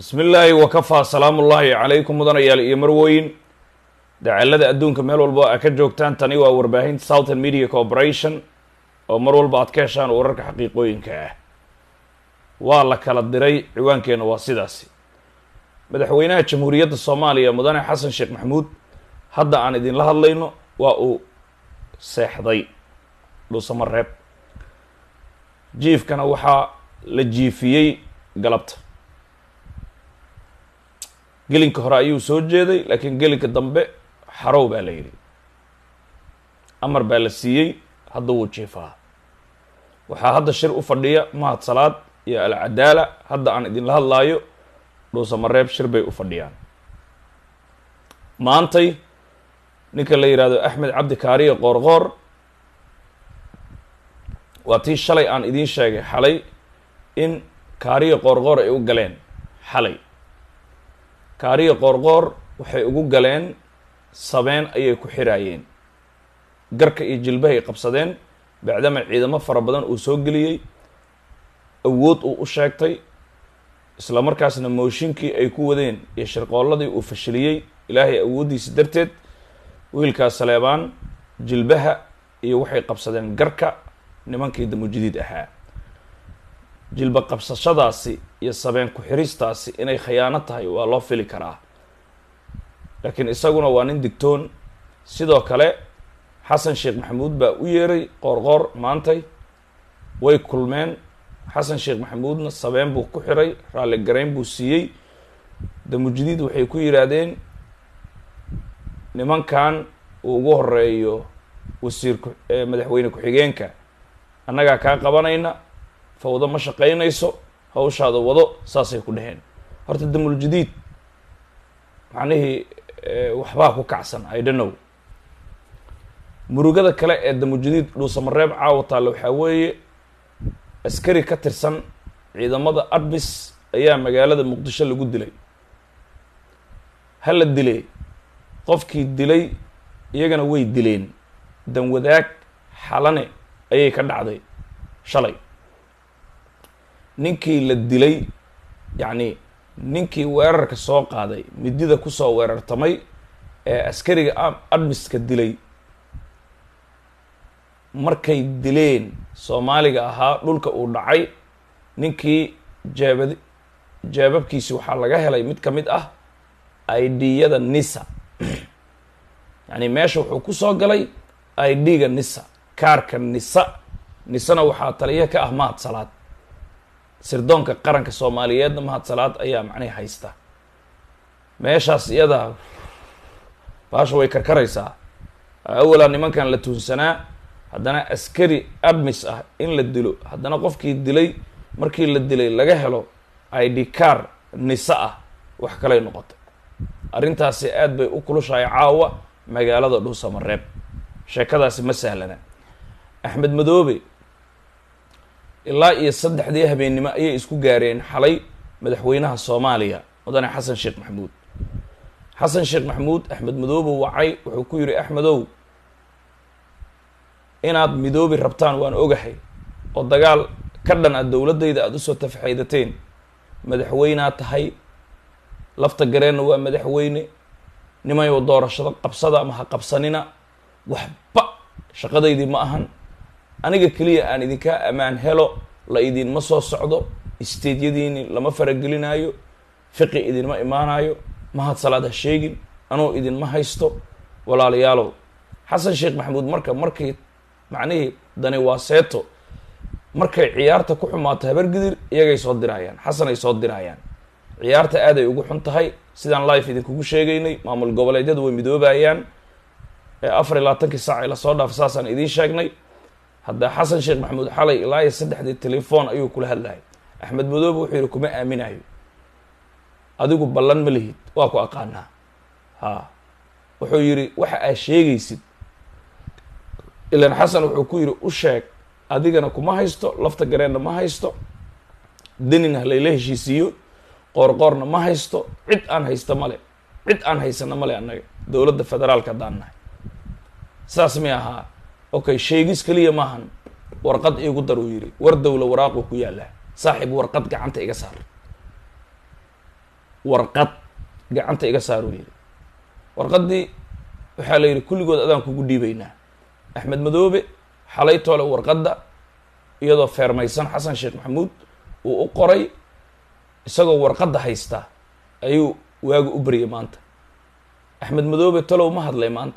bismi illaahi wakafaa salaamu ullaahi calaykum mudanayaal iyo marwoyin dacalada adduunka meel walba aa ka joogtaan tani waa warbaahinta southern media corporation oo mar walba aad ka heshaan wararka xaqiiqooyinka ah waa la kala diray ciwaankeenna waa sidaasi madaxweynaha jamhuuriyadda soomaaliya mudane xasan sheekh maxamuud hadda aan idinla hadlayno waa uu seexday dhuusamareeb jiifkana waxaa la jiifiyey galabta gelinka hore ayuu soo jeeday laakiin gelinka dambe xarow baa la yidhi amar baa la siiyey hadda wuu jiifaa waxaa hadda shir u fadhiya mahad salaad iyo alcadaala hadda aan idinla hadlaayo dhuusamareeb shir bay u fadhiyaan maantay ninka la yidhaahdo axmed cabdi kaariye qoorqoor waa tii shalay aan idiin sheegay xalay in kaariye qoorqoor ay u galeen xalay kaariye qoorqoor waxay ugu galeen sabeen ayay ku xiraayeen garka iyo jilbahay qabsadeen bacdama ciidamo fara badan uu soo geliyey awood uu u sheegtay isla markaasna mooshinkii ay ku wadeen iyo shirqoolladii uu fashiliyey ilaahay awooddiisa darteed wiilkaas saleebaan jilbaha iyo waxay qabsadeen garka nimankii damujidiid ahaa jilba qabsashadaasi iyo sabeen ku-xiristaasi inay khayaano tahay waa loo fili karaa laakiin isaguna waa nin digtoon sidoo kale xasan sheekh maxamuud baa u yeeray qoorqoor maantay way kulmeen xasan sheekh maxamuudna sabeen buu ku xiray raalli garayn buu siiyey damujidiid waxay ku yidhaahdeen nimankan uu ugu horeeyo wasiir ku madaxweyne ku-xigeenka annagaa kaa qabanayna fawdo ma shaqaynayso hawshaada wado saasay ku dheheen horta damuljadiid macnihii waxbaa ku kacsan i don't know murugada kale ee damuljadiid dhuusamareeb caawa taale waxaa weeye askari ka tirsan ciidamada adbis ayaa magaalada muqdisho lagu dilay ha la dilay qofkii dilay iyagana way dileen danwadaag xalane ayay ka dhacday shalay ninkii la dilay yacni ninkii weerarka soo qaaday midida kusoo weerartamay ee askariga admiska dilay markay dileen soomaaliga ahaa dhulka uu dhacay ninkii jeebad jeebabkiisi waxaa laga helay mid ka mid ah idiyada nisa yacni meesha wuxuu kusoo galay idga nisa kaarka nisa nisana waxaa taliya ka ah mahad salaad sirdoonka qaranka soomaaliyeedna mahad salaad ayaa macnihi haysta meeshaas iyada baasha way karkaraysaa awalaa nimankan la tuunsanaa haddana askari admis ah in la dilo haddana qofkii dilay markii la dilay laga helo id car nisa ah wax kalay noqotay arrintaasi aad bay u kulushahay caawa magaalada dhuusamareeb sheekadaasi ma sahlana axmed madoobe ilaa iyo saddexdii habeennimo ayay isku gaareen xalay madaxweynaha soomaaliya mudane xasan sheekh maxamuud xasan sheekh maxamuud axmed madoobe wacay wuxuu ku yidhi axmedow inaad midoobi rabtaan waan ogahay oo dagaal ka dhan a dowladdayda aada usoo tafxaydateen madaxweynaa tahay lafta gareenna waa madaxweyne nimayo doorashado qabsada ama ha qabsanina waxba shaqadaydii ma ahan aniga keliya aan idinkaa ammaan helo la idinma soo socdo isteedyadiini lama faragelinaayo fiqi idinma imaanayo mahad salaad ha sheegin anuu idinma haysto walaalayaalow xasan sheekh maxamuud marka markii macnihii dani waa seeto markay ciyaarta ku xumaato habargidir iyagay soo dirayaan xasan ay soo dirayaan ciyaarta aaday ugu xun tahay sidaan life idinkugu sheegaynay maamul goboleedyadu way midoobayaan afar iyo labaatankii saac ay lasoo dhaaf saasaan idiin sheegnay hadda xasan sheekh maxamuud xalay ilaa iyo saddexdii telefoon ayuu kula hadlayay axmed madoobe wuxuu yihi kuma aaminayo adigu ballan ma lihid waa ku aqaanaa ha wuxuu yihi waxa aa sheegaysid ilan xasan wuxuu ku yihi u sheeg adigana kuma haysto lafta gareenna ma haysto denina layla heshiisiiyo qoorqoorna ma haysto cid aan haysta male cid aan haysana male annaga dowladda federaalka haddaan nahay saas mi ahaa okay sheegis keliya maahan warqad iigu dar uu yidhi war dowla waraaquu ku yaallaa saaxiib warqad gacanta iga saar warqad gacanta iga saaruu yidhi warqaddii waxaa la yidhi kulligood adaan kugu dhiibaynaa axmed madoobe xalay toole warqadda iyadoo feermaysan xasan sheekh maxamuud uu u qoray isagoo warqadda haystaa ayuu waagu u baryay maanta axmed madoobe talow ma hadlay maanta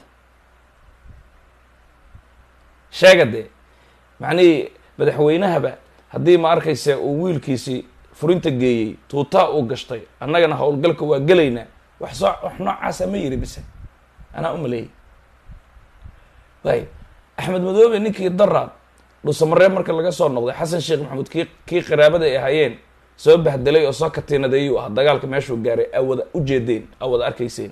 sheega dee macnihii madaxweynahaba haddii ma arkayse uu wiilkiisii furinta geeyey tuutaa uu gashtay annagana howlgalka waa gelaynaa wax soo wax noocaasa ma yiri bise anaa u maleeyay way axmed madoobe ninkii daraad dhuusamareeb marka laga soo noqday xasan sheekh maxamuud kii kii qaraabada ay ahaayeen soo bahdelay oo soo katiinadeeyuu ah dagaalka meeshuu gaaray aa wada ujeedeen aa wada arkayseen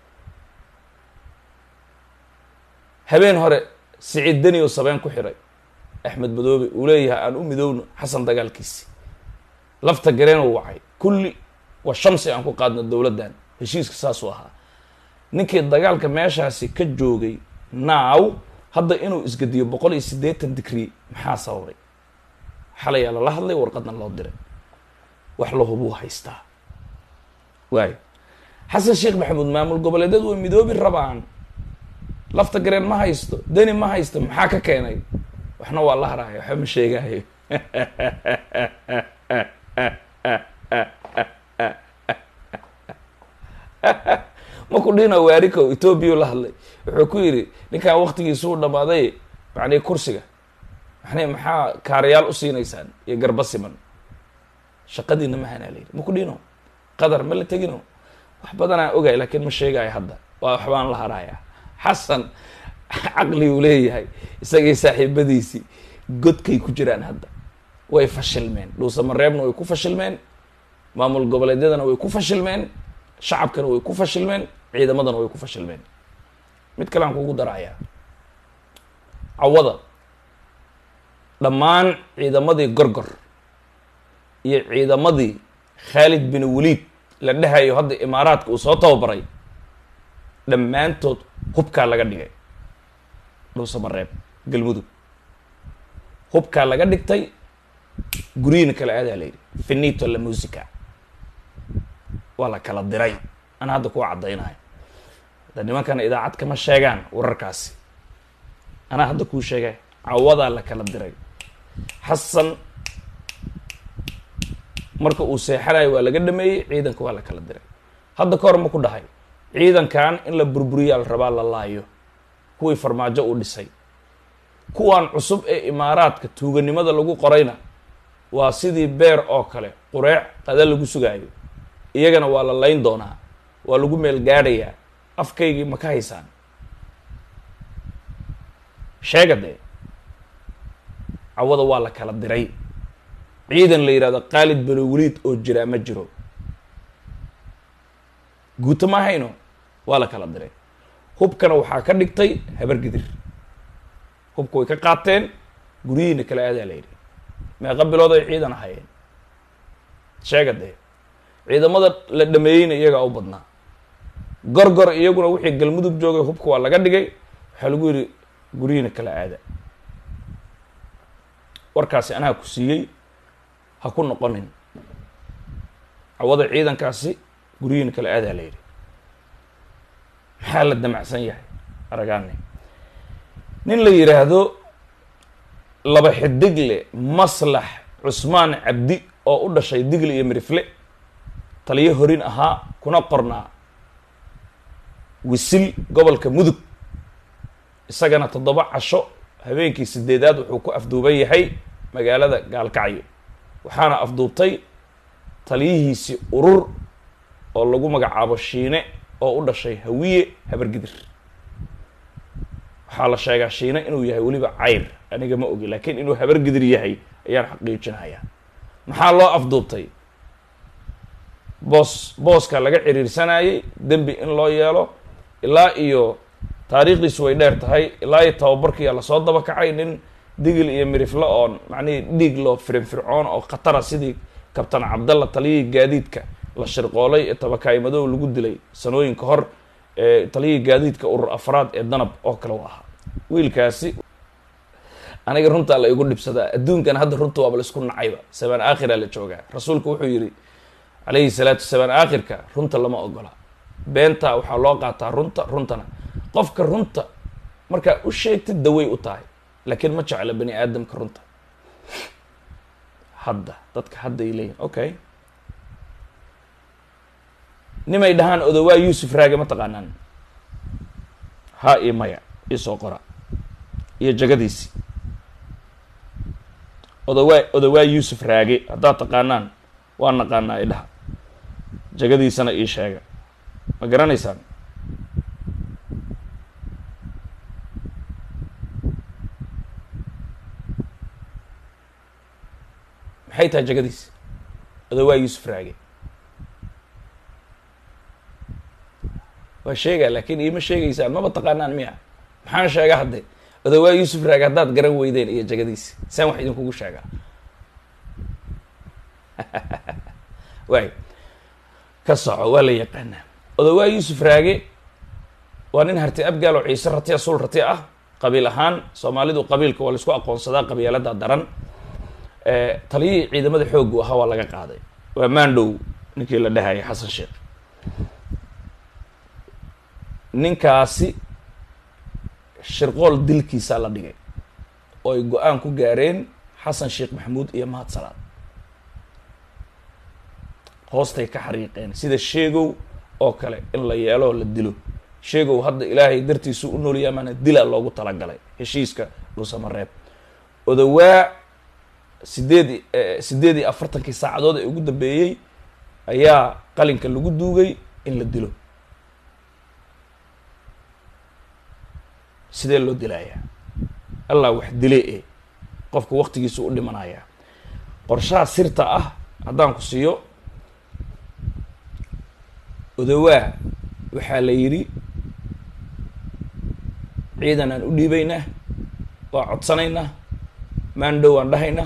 habeen hore siciid deni oo sabeen ku xiray axmed madoobe uu leeyahay aan u midowno xasan dagaalkiisi lafta gareen uu wacay kulli waa shamsi aan ku qaadno dowladdan heshiiska saasuu ahaa ninkii dagaalka meeshaasi ka joogay naaw hadda inuu isgediyo boqol iyo siddeetan digrii maxaa sababay xalayaa lala hadlay warqadna loo diray wax lahubuu haystaa waayo xasan sheekh maxamuud maamul goboleedyadu way midoobi rabaan lafta gareen ma haysto deni ma haysto maxaa ka keenay waxna waa la haraayo waxba ma sheegaayo maku dhina waarikow ethoobiya la hadlay wuxuu ku yidhi ninkan waktigiisuu dhamaaday macnii kursiga maxni maxaa kaarayaal u siinaysaan iyo garba siman shaqadiina mahanaa la yidhi maku dhino qadar ma la tegino wax badanaa ogaay laakiin ma sheegaayo hadda waa waxbaan la haraaya xasan caqli uu leeyahay isagii saaxiibadiisii godkay ku jiraan hadda way fashilmeen dhuusamareebna way ku fashilmeen maamul goboleedyadana way ku fashilmeen shacabkana way ku fashilmeen ciidamadana way ku fashilmeen mid kale aan kugu darayaa cawada dhammaan ciidamadii gorgor iyo ciidamadii khaalid bin waliid la dhahayo hadda imaaraadka uu soo tababaray dhammaantood hubkaa laga dhigay dhuusamareeb galmudug hubkaa laga dhigtay guryiina kala aadaa la yidhi finito la musica waa la kala diray ana hadda kuwa caddaynayo hadda nimankana idaacad kama sheegaan wararkaasi anaa hadda kuu sheegay cawadaa la kala diray xasan marka uu seexanayo waa laga dhameeyey ciidanka waa la kala diray hadda ka hor ma ku dhahay ciidankan in la burburiyaa la rabaa la laayo kuwii farmaajo uu dhisay kuwan cusub ee imaaraadka tuuganimada lagu qorayna waa sidii beer oo kale qureec qada lagu sugaayo iyagana waa la layn doonaa waa lagu meel gaadhayaa afkaygii ma ka haysaan sheega dee cawada waa la kala diray ciidan la yidhahdo khaalid balo waliid oo jiraa ma jiro guuto ma hayno waa la kala diray hubkana waxaa ka dhigtay habargidir hubka way ka qaateen guryihiina kala aadaa la yidhi meeqa bilood ay ciidan ahayeen sheega dee ciidamada la dhameeyeyna iyagaa u badnaa gorgor iyaguna wixii galmudug joogay hubka waa laga dhigay waxaa lagu yidhi guryihiina kala aada warkaasi anaa ku siiyey ha ku noqonin cawada ciidankaasi guryihiina kala aadaa la yidhi maxaa la damacsan yahay aragaani nin la yidhaahdo laba xidigle maslax cusmaan cabdi oo u dhashay digle iyo mirifle taliyo horin ahaa kuna qornaa wisil gobolka mudug isagana toddoba casho habeenkii sideedaad wuxuu ku afduuban yahay magaalada gaalkacyo waxaana afduubtay taliyihiisii urur oo lagu magacaabo shiine oo u dhashay hawiye habargidir waxaa la sheegaa shiine inuu yahay weliba cayr aniga ma ogi laakiin inuu habargidir yahay ayaan xaqiijinayaa maxaa loo afduubtay boos booska laga ciriirsanayay dembi in loo yeelo ilaa iyo taariikhdiisu way dheer tahay ilaa iyo tababarkiiyaa lasoo daba kacay nin digil iyo mirifle oon macnihii dhiig loo firinfircoon oo khatara sidii kabtan cabdalla taliyihii gaadiidka la shirqoolay ee tabakaay madow lagu dilay sanooyinka hor ee taliyihii gaadiidka urur afraad ee danab oo kale u ahaa wiilkaasi aniga runtaa la igu dhibsadaa adduunkan hadda runta waaba la isku nacayba samaan aakhiraa la joogaa rasuulku wuxuu yidhi calayhi salaatu wasalaam aakhirka runta lama ogola beenta waxaa loo qaataa runta runtana qofka runta markaa u sheegtid daway u tahay laakiin ma jecla bani aadamka runta hadda dadka hadda ay leeyihin okay nimay dhahaan odowaa yuusuf raage ma taqaanaan ha iyo maya io soo qora iyo jagadiisi odowaa odowaa yuusuf raage haddaad taqaanaan waa naqaanaa idhaha jagadiisana ii sheega ma garanaysaan maxay tahay jagadiisi odowaa yuusuf raage waa sheegaa laakiin iima sheegaysaan maba taqaanaan miya maxaan sheega hadde odowaa yuusuf raage haddaad garan weydeen iyo jagadiisi saan wax idinkugu sheegaa waay ka soco waa la yaqaanaa odowaa yuusuf raage waa nin harti abgaal oo ciise rati sul rati ah qabiil ahaan soomaalidu qabiilka waa laisku aqoonsadaa qabiilada daran taliyihii ciidamada xooggu ahaa waa laga qaaday waa maandhow ninkii la dhahayay xasan sheekh ninkaasi shirqool dilkiisaa la dhigay oo ay go-aan ku gaareen xasan sheekh maxamuud iyo mahad salaad hoostay ka xariiqeen sida sheegow oo kale in la yeeloo la dilo sheegow hadda ilaahay dartiisu u noolyahay maana dila loogu talagalay heshiiska dhuusamareeb odowaa sideed sideed iyo afartankii saacadood ee ugu dambeeyey ayaa qalinka lagu duugay in la dilo sidee loo dilayaa allah wax dile e qofka waktigiisu u dhimanayaa qorshaha sirta ah haddaan ku siiyo odowaa waxaa la yidhi ciidan aan u dhiibaynaa waa codsanaynaa maandhow aan dhahaynaa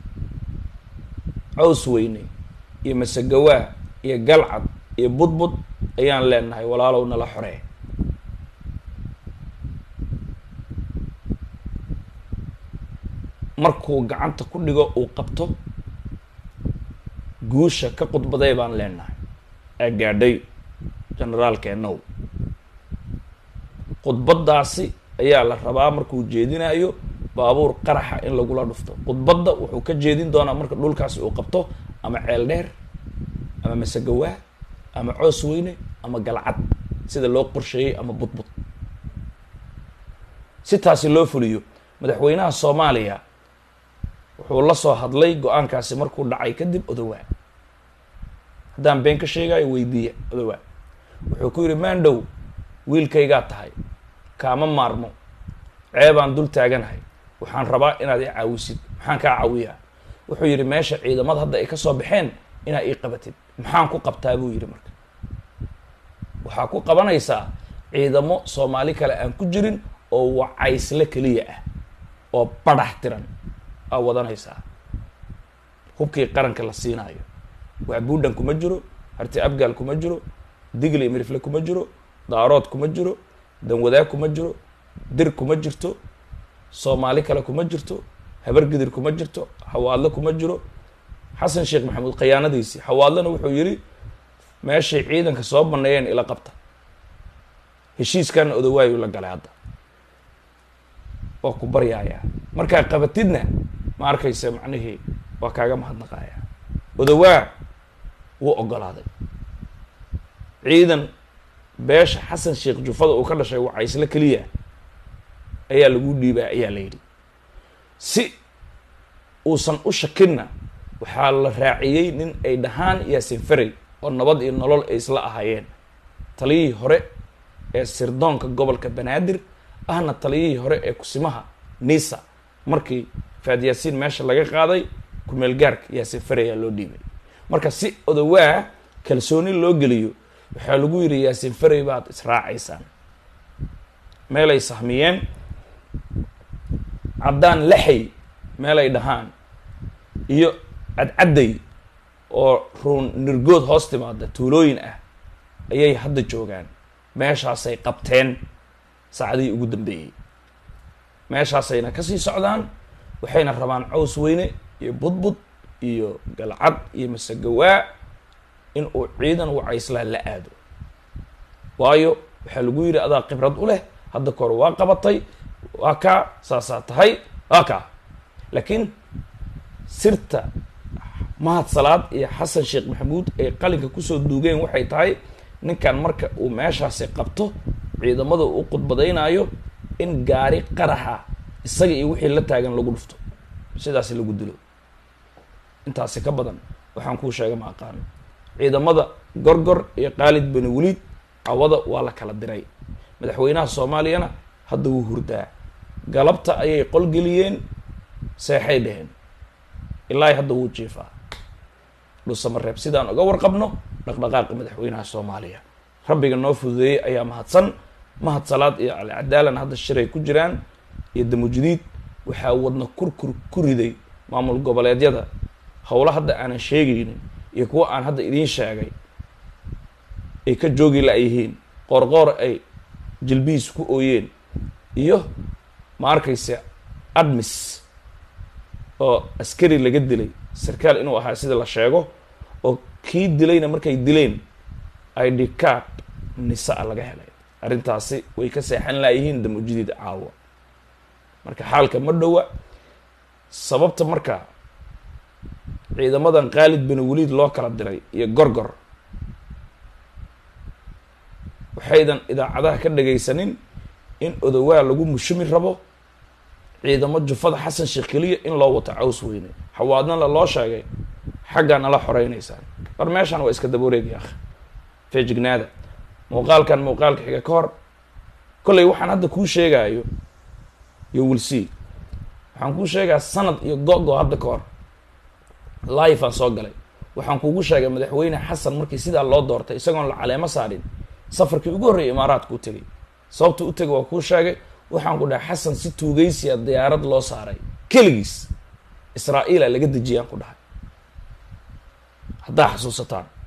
caws weyne iyo masegawaa iyo galcad iyo budbud ayaan leenahay walaalow nala xoree markuu gacanta ku dhigo uu qabto guusha ka khudbaday baan leenahay aa gaadhay generaalkeenow khudbaddaasi ayaa la rabaa markuu jeedinayo baabuur qaraxa in lagula dhufto khudbadda wuxuu ka jeedin doonaa marka dhulkaasi uu qabto ama ceel dheer ama masegawaa ama coos weyne ama galcad sida loo qorsheeyey ama budbud si taasi loo fuliyo madaxweynaha soomaaliya wuxuu la soo hadlay go-aankaasi markuu dhacay kadib odowaa haddaan been ka sheegayo weydiiya odowaa wuxuu ku yidhi maandhow wiilkaygaa tahay kaama maarmo ceebaan dul taaganahay waxaan rabaa inaad i caawisid maxaan kaa caawiyaa wuxuu yidhi meesha ciidamada hadda ay ka soo baxeen inaad ii qabatid maxaan ku qabtaa buu yidhi marka waxaa ku qabanaysaa ciidamo soomaali kale aan ku jirin oo wacaysle keliya ah oo badhax tiran aa wadanaysaa hubkii qaranka la siinaayo waxbuudhan kuma jiro harti abgaal kuma jiro digli mirifle kuma jiro daarood kuma jiro danwadaag kuma jiro dir kuma jirto soomaali kale kuma jirto habargidir kuma jirto xawaadle kuma jiro xasan sheekh maxamuud khayaanadiisii xawaadlena wuxuu yidhi meeshay ciidanka soo baneeyeen ila qabta heshiiskana odowaayu la galay hadda waa ku baryaayaa markaa qabatidna ma arkaysa macnihii waa kaaga mahadnaqaya odowaa wuu ogolaaday ciidan beesha xasan sheekh jufada uu ka dhashay wacaysle keliya ayaa lagu dhiibaa ayaa la yidhi si uusan u shakinna waxaa la raaciyey nin ay dhahaan yaasin ferey oo nabad iyo nolol ay isla ahaayeen taliyihii hore ee sirdoonka gobolka banaadir ahna taliyihii hore ee kusimaha nisa markii faad yaasiin meesha laga qaaday kumeel gaarka yaasin ferey ayaa loo dhiibay marka si odowaa kalsooni loo geliyo waxaa lagu yidhi yaasin ferey baad israacaysaan meelay sahmiyeen caddaan lexay meelay dhahaan iyo cadcadday oo ruun nirgood hoos timaada tuulooyin ah ayay hadda joogaan meeshaasay qabteen saacadihii ugu dambeeyey meeshaasayna kasii socdaan waxayna rabaan caws weyne iyo budbud iyo galcad iyo masagawaa in uu ciidan wacayslaa la aado waayo waxaa lagu yidhi adaa khibrad u leh hadda kahor waa qabatay waa kaa saasaa tahay waa kaa laakiin sirta mahad salaad iyo xasan sheekh maxamuud ay qalinka kusoo duugeen waxay tahay ninkan marka uu meeshaasi qabto ciidamada u khudbadaynayo in gaari qaraxa isaga iyo wixii la taagan lagu dhufto sidaasi lagu dilo intaasi ka badan waxaan kuu sheega ma aqaano ciidamada gorgor iyo khaalid bani waliid cawada waa la kala diray madaxweynaha soomaaliyana hadda wuu hurdaa galabta ayay qolgeliyeen seexay dheheen ilaahi hadda wuu jiifaa dhusamareeb sidaan uga warqabno dhaqdhaqaaqa madaxweynaha soomaaliya rabbiga noo fududeeyey ayaa mahadsan mahad salaad iyo cali cadaalan hadda shiray ku jiraan iyo damujudiid waxaa wadna kurkur ku riday maamul goboleedyada howlo hadda aanan sheegaynin iyo kuwa aan hadda idiin sheegay ay ka joogi la-yihiin qoorqoor ay jilbihiis ku ooyeen iyo ma arkayse admis oo askari laga dilay sarkaal inuu ahaa sida la sheego oo kii dilayna markay dileen id card nisa-a laga helay arrintaasi way ka seexan laayihiin damujidiid caawa marka xaalka ma dhowa sababta marka ciidamadan khaalid bani waliid loo kala diray iyo gorgor waxaydan idaacadaha ka dhagaysanin in odowaa lagu mushumi rabo ciidamo jufada xasan sheekh keliya in loo wato caws weyne xawaadnala loo sheegay xaggaa nala xoreynaysaan war meeshaan waa iska dabawareegi akh feejignaada muuqaalkan muuqaalka xiga ka hor kollay waxaan hadda kuu sheegaayo iyo wilsea waxaan kuu sheegaa sanad iyo go-go hadda ka hor life aan soo galay waxaan kuugu sheegay madaxweyne xasan markii sidaa loo doortay isagoon la caleemo saarin safarkii ugu horreeyay imaaraadka u tegay sababta u tegay waa kuu sheegay waxaan ku dhahay xasan si tuugaysiya diyaarad loo saaray keligiis israa-iila laga dejiyaan ku dhahay haddaa xasuusataan